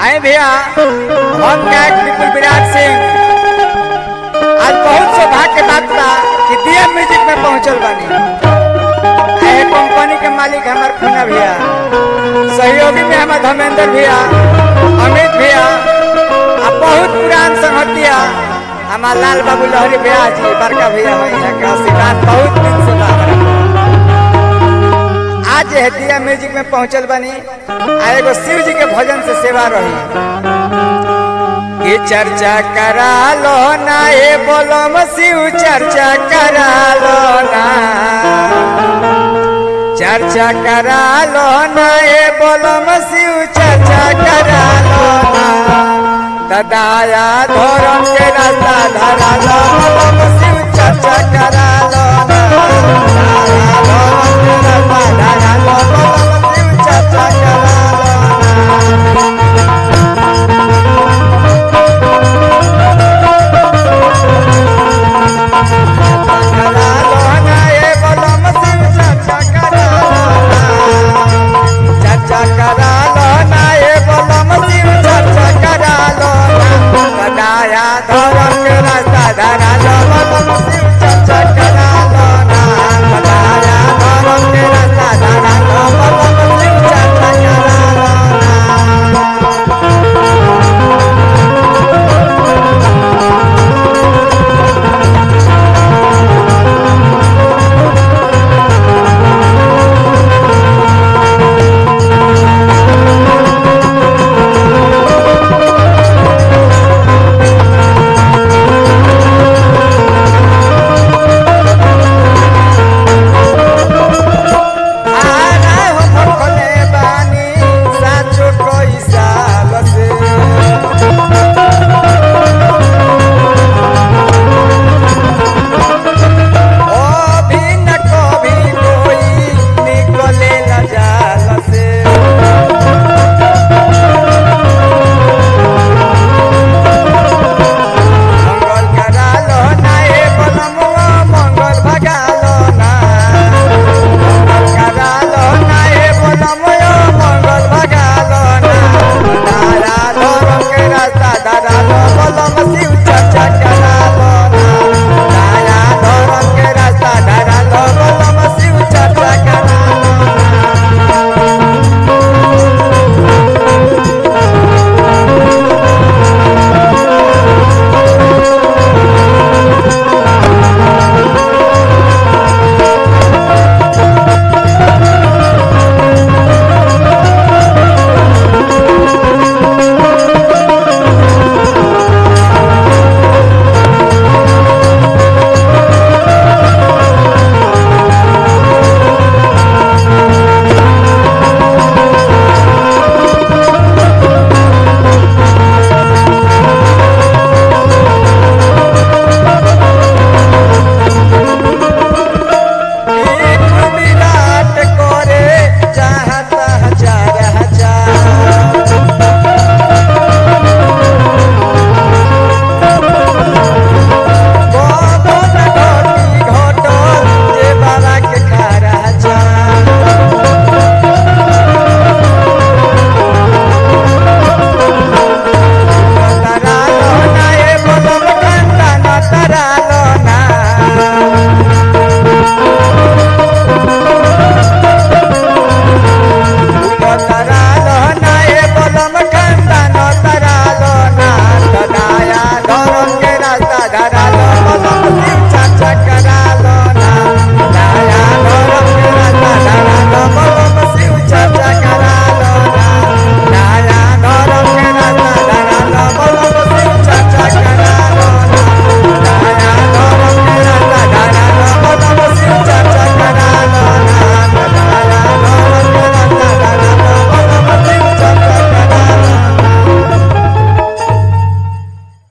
आए भैया हम गायक विपुल विराट सिंह आज बहुत सौभाग्य के बात बा कि दिया म्यूजिक में पहुंचल बानी आए कंपनी के मालिक हमार खुना भैया सहयोगी में हमार धर्मेंद्र भैया अमित भैया आ बहुत पुरान संगतिया हमार लाल बाबू लहरी भैया जी बड़का भैया हो यहाँ के आशीर्वाद बहुत दिन से बा हमरा। आज है दिया म्यूजिक में पहुंचल बनी आ एगो शिव जी के भजन से सेवा रही कि चर्चा करा लो ना ये बोलो शिव चर्चा करा लो ना चर्चा करा लो ना ये बोलो शिव चर्चा करा लो ना ददाया धर्म के रास्ता